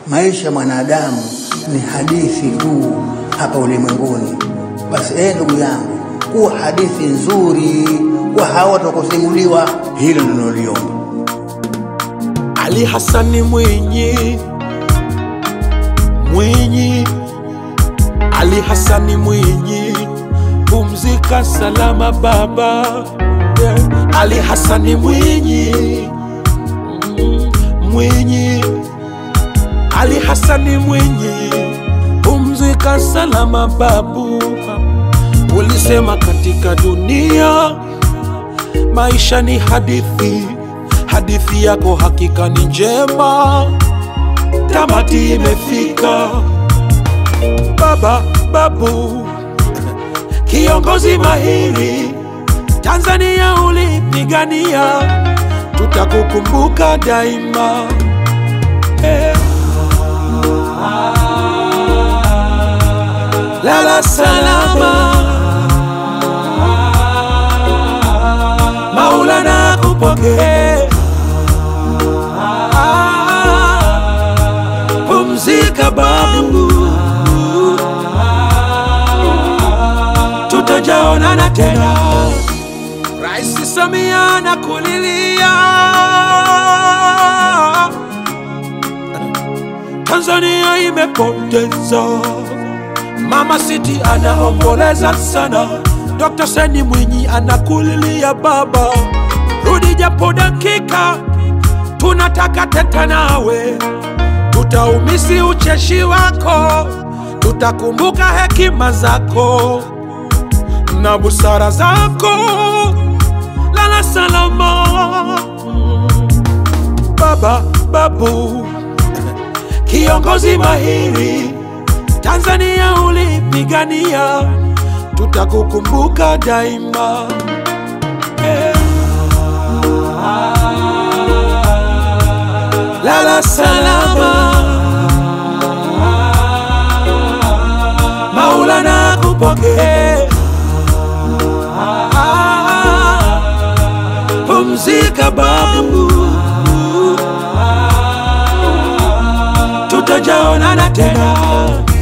maisha ya mwanadamu ni hadithi tu hapa ulimwenguni. Basi eh, ndugu yangu, kuwa hadithi nzuri kwa hawa watakusimuliwa, hilo ndilo naliomba. Ali Hasani Mwinyi, Mwinyi, Ali Hasani Mwinyi, pumzika salama baba. Yeah. Ali Hasani Mwinyi, mm, Mwinyi, Ali Hasani Mwinyi, pumzika salama babu. Ulisema katika dunia maisha ni hadithi, hadithi yako hakika ni njema, tamati imefika. Baba babu, kiongozi mahiri, Tanzania ulipigania, tutakukumbuka daima. Eh. Lala salama. Maulana kupokee. Pumzika babu, tutajaonana tena. Rais Samia nakulilia, Tanzania imepoteza Mama City anaomboleza sana, Dr. Seni Mwinyi anakulilia baba, rudi japo dakika, tunataka teta nawe, tutaumisi ucheshi wako, tutakumbuka hekima zako na busara zako. Lala salama baba, babu, kiongozi mahiri Tanzania ulipigania, tutakukumbuka daima. Eh. Lala salama, Maulana kupokee. Pumzika babu, tutajaonana tena.